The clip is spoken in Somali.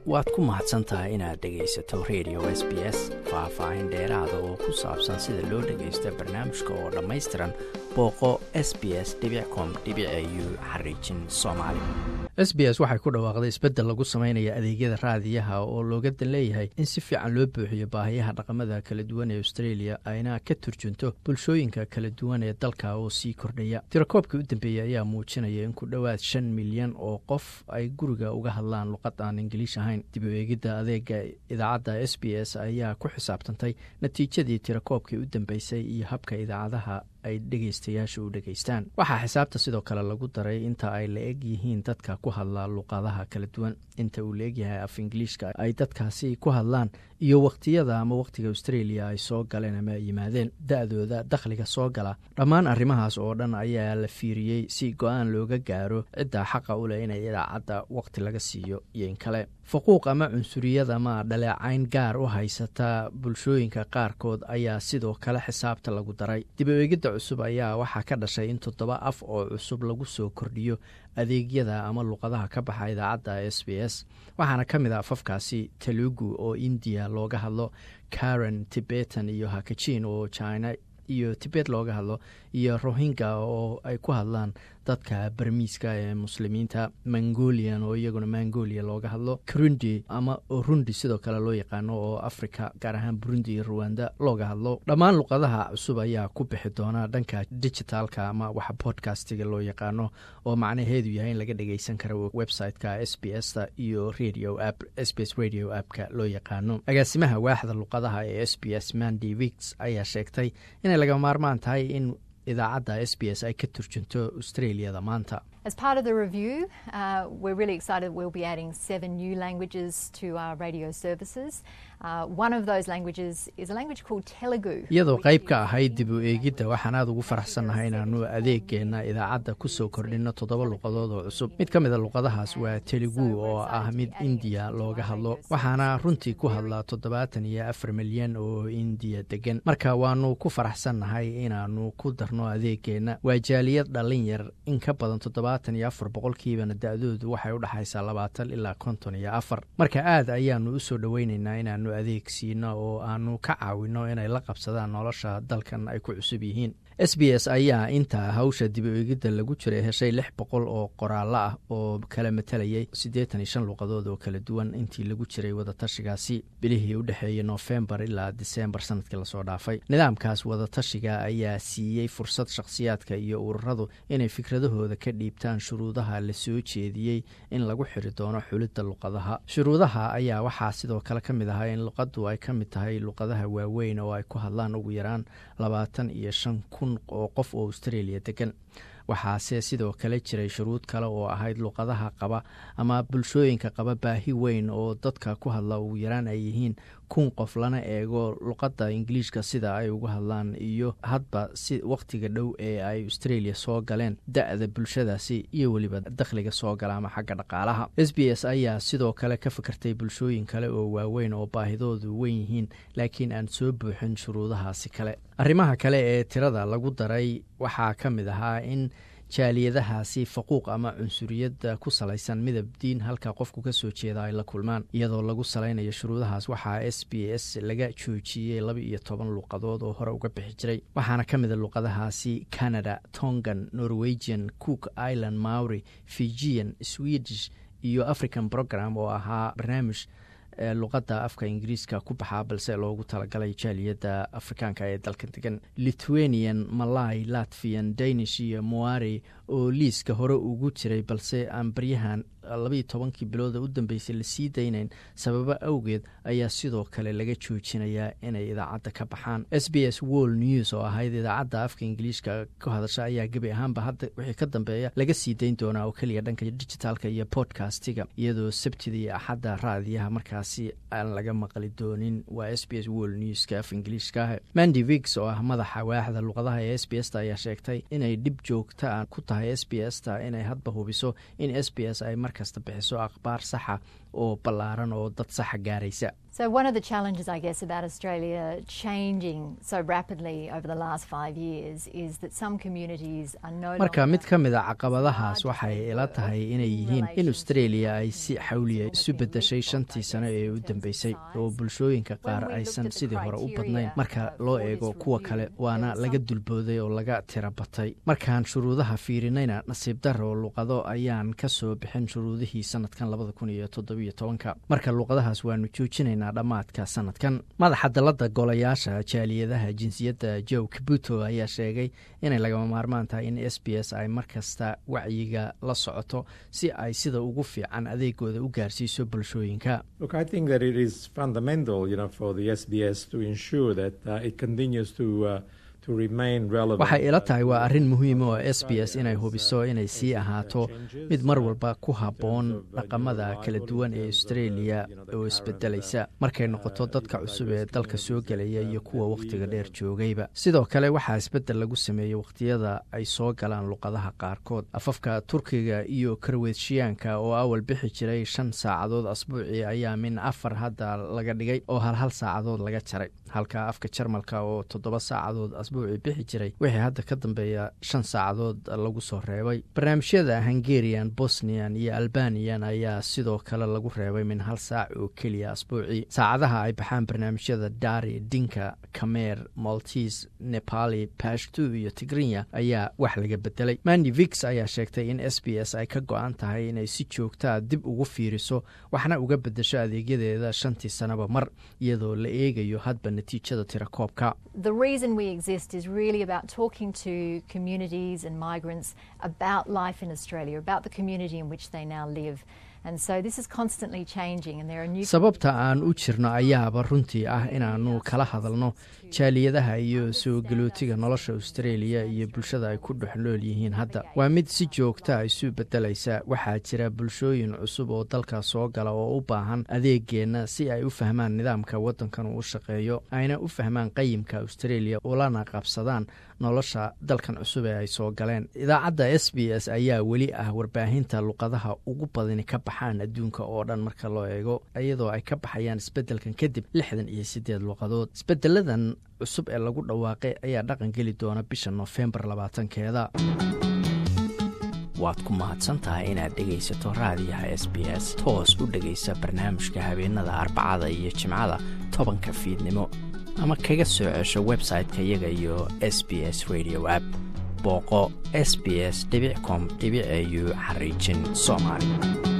waad ku mahadsan tahay inaad dhegaysato radio s b s faah-faahin dheeraada oo ku saabsan sida loo dhagaysto barnaamijka oo dhammaystiran booqo s b s com u xariijin soomaali s b s waxay ku dhawaaqday isbeddel lagu sameynaya adeegyada raadiyaha oo looga dan leeyahay in si fiican loo buuxiyo baahiyaha dhaqamada kala duwan ee australia ayna ka turjunto bulshooyinka kala duwan ee dalka oo sii kordhaya tirakoobkii u dambeeyey ayaa muujinaya in ku dhowaad shan milyan oo qof ay guriga uga hadlaan luqad aan ingiliish ahayn dib u eegidda adeega idaacadda s b s ayaa ku xisaabtantay natiijadii tirakoobkii u dambeysay iyo habka idaacadaha ay dhegaystayaasha u dhegaystaan waxaa xisaabta sidoo kale lagu daray inta ay la eg yihiin dadka ku hadla luqadaha kala duwan inta uu la egyahay af ingiliishka ay dadkaasi ku hadlaan iyo wakhtiyada ama wakhtiga australia ay soo galeen ama ay yimaadeen da-dooda dakhliga soo gala dhammaan arrimahaas oo dhan ayaa la fiiriyey si go-aan looga gaaro cidda xaqa u leh inay idaacadda wakhti laga siiyo iyo in kale faquuq ama cunsuriyad ama dhaleecayn gaar u haysata bulshooyinka qaarkood ayaa sidoo kale xisaabta lagu daray dib u eegidda cusub ayaa waxaa ka dhashay in toddoba af oo cusub lagu soo kordhiyo adeegyada ama luqadaha ka baxa idaacadda s b s waxaana ka mid a afafkaasi telugu oo indiya looga hadlo karen tibetan iyo hakajin oo china iyo tibet looga hadlo iyo rohingya oo ay ku hadlaan dadka barmiiska ee muslimiinta mongolian oo iyaguna mongolia looga hadlo karundi ama rundi sidoo kale loo yaqaano oo africa gaar ahaan burundi iyo ruwanda looga hadlo dhammaan luqadaha cusub ayaa ku bixi doona dhanka digitaalka ama waxa bodcastiga loo yaqaano oo macnaheedu yahay in laga dhageysan karo website-ka s b s ta iyo radio app s b s radio appka loo yaqaano agaasimaha waaxda luqadaha ee s b s mandy wiks ayaa sheegtay inay laga maarmaan tahay in idaacadda s b s ay ka turjunto australiada maanta As part of the review, uh, we're really excited we'll be adding seven new languages to our radio services. Uh, one of those languages is a language called Telugu. iyadoo qayb ka ahayd dib u eegidda waxaan aad ugu faraxsannahay inaanu adeegeenna idaacadda ku soo kordhinno toddoba luqadood oo cusub mid ka mida luqadahaas waa telugu oo ah mid indiya looga hadlo waxaana runtii ku hadlaa toddobaatan iyo afar milyan oo indiya degan marka waanu ku faraxsannahay inaanu ku darno adeegeenna waa jaaliyad dhallin yar in ka badan toddobaatan iyo afar boqolkiibana da-doodu waxay u dhexaysaa labaatan ilaa konton iyo afar marka aad ayaanu u soo dhoweynaynaa inaanu adeeg siino oo aanu ka caawino inay la qabsadaan nolosha dalkan ay ku cusub yihiin s b s ayaa intaa hawsha dib u eegidda lagu jiray heshay lix boqol oo qoraallo ah oo kala matalayay siddeetan iyo shan luqadood oo kala duwan intii lagu jiray wadatashigaasi bilihii u dhexeeyey noofembar ilaa disembar sanadkii lasoo dhaafay nidaamkaas wadatashiga ayaa siiyey fursad shakhsiyaadka iyo ururadu inay fikradahooda ka dhiibtaan shuruudaha la soo jeediyey in lagu xiri doono xulidda luqadaha shuruudaha ayaa waxaa sidoo kale ka mid ahaa in luqaddu ay ka mid tahay luqadaha waaweyn oo ay ku hadlaan ugu yaraan labaatan iyo shan kun oo qof oo australia degan waxaase sidoo kale jiray shuruud kale oo ahayd luqadaha qaba ama bulshooyinka qaba baahi weyn oo dadka ku hadla ugu yaraan ay yihiin kun qof lana eego luqadda ingiliishka sida ay uga hadlaan iyo hadba si wakhtiga dhow ee ay australia soo galeen da-da bulshadaasi iyo weliba dakhliga soo gala ama xagga dhaqaalaha s b s ayaa sidoo kale ka fikirtay bulshooyin kale oo waaweyn oo baahidoodu weyn yihiin laakiin aan soo buuxin shuruudahaasi kale arrimaha kale ee tirada lagu daray waxaa ka mid ahaa in jaaliyadahaasi faquuq ama cunsuriyadda ku salaysan midab diin halka qofku ka soo jeeda ay la kulmaan iyadoo lagu salaynayo shuruudahaas waxaa s b s laga joojiyey laba iyo toban luuqadood oo hore uga bixi jiray waxaana ka mida luuqadahaasi canada tongan norwegian cook island maury fijian swedish iyo african program oo ahaa barnaamij luqadda afka ingiriiska ku baxaa balse loogu talagalay jaaliyadda afrikaanka ee dalka degan lithuanian malay latvian danish iyo moari oo liiska hore ugu jiray balse aan baryahan labaiyo tobankii bilooda u dambeysay lasii daynayn sababo awgeed ayaa sidoo kale laga joojinayaa inay idaacadda ka baxaan s b s world news oo ahayd idaacadda afka ingiliishka ku hadasha ayaa gebi ahaanba hadda wixii ka dambeeya laga sii dayn doonaa oo keliya dhanka digitaalka iyo bodcastiga iyadoo sabtida iyo axadda raadiyaha markaasi aan laga maqli doonin waa s b s world newska af ingiliishkaah mandy wigs oo ah madaxa waaxda luqadaha ee s b s ta ayaa sheegtay inay dhib joogta ku tahay s b s ta inay hadba hubiso in s b s ay mar kasta bixiso akhbaar saxa oo ballaaran oo dad saxa gaaraysa So, one of the challenges, I guess, about Australia changing so rapidly over the last five years is that some communities are no marka longer mid ka mid a caqabadahaas waxay ila tahay inay yihiin in australia ay si xawliya isu bedeshay shantii sano ee u dambeysay oo bulshooyinka qaar aysan sidii hore u badnayn marka loo eego kuwa kale waana laga dulbooday oo laga tira batay markaan shuruudaha fiirinayna nasiib daro luqado ayaan ka soo bixin shuruudihii sanadkan labada kun iyo toddobiyo tobanka marka luqadahaas waanu joojinaynaa dhammaadka sanadkan madaxa dalada golayaasha jaaliyadaha jinsiyadda joe kabuto ayaa sheegay inay lagama maarmaan tahay in s b s ay mar kasta wacyiga la socoto si ay sida ugu fiican adeegooda u gaarsiiso bulshooyinka Look, I think that it is fundamental, you know, for the SBS to ensure that uh, it continues to uh, to remain relevant. waxay ila tahay waa arrin muhiim oo s b s inay hubiso inay sii ahaato mid mar walba ku habboon dhaqamada kala duwan ee australia oo isbedelaysa markay noqoto dadka cusub ee dalka soo gelaya iyo kuwa wakhtiga dheer joogayba sidoo kale waxaa isbedel lagu sameeyey wakhtiyada ay soo galaan luqadaha qaarkood afafka turkiga iyo karweedshiyaanka oo awal bixi jiray shan saacadood asbuucii ayaa min afar hadda laga dhigay oo hal hal saacadood laga jaray halka afka jarmalka oo toddoba saacadood asbuucii bixi jiray wixii hadda ka dambeeya shan saacadood lagu soo reebay barnaamijyada hungarian bosnian iyo albanian ayaa sidoo kale lagu reebay min hal saac oo keliya asbuucii saacadaha ay baxaan barnaamijyada dari dinka kameer maltis nepali pashtu iyo tigrinya ayaa wax laga bedelay mandi vix ayaa sheegtay in s b s ay ka go-an tahay inay si joogtaa dib ugu fiiriso waxna uga bedesho adeegyadeeda shantii sanaba mar iyadoo la eegayo hadba natiijada tirakoobka The reason we exist is really about talking to communities and migrants about life in Australia, about the community in which they now live. And so this is constantly changing, and there are new. sababta aan u jirno ayaaba runtii ah inaannu kala hadalno jaaliyadaha iyo soo galootiga nolosha australia iyo bulshada ay ku dhex nool yihiin hadda waa mid si joogta isu bedelaysa waxaa jira bulshooyin cusub oo dalka soo gala oo u baahan adeegeenna si ay u fahmaan nidaamka waddankan uu u shaqeeyo ayna u fahmaan qayimka australia ulana qabsadaan nolosha dalkan cusub ee ay soo galeen idaacadda s b s ayaa weli ah warbaahinta luqadaha ugu badani ka baxaan adduunka oo dhan marka loo eego iyadoo ay ka baxayaan isbeddelkan kadib lixdan iyo siddeed luqadood isbedeladan cusub ee lagu dhawaaqay ayaa dhaqan geli doona bisha noofembar labaatankeeda waad ku mahadsantahay inaad dhegaysato raadiyaha s b s toos u dhegaysa barnaamijka habeenada arbacada iyo jimcada tobanka fiidnimo ama kaga soo cesho website-ka iyaga iyo s b s radio app booqo s b s com au xariijin soomaali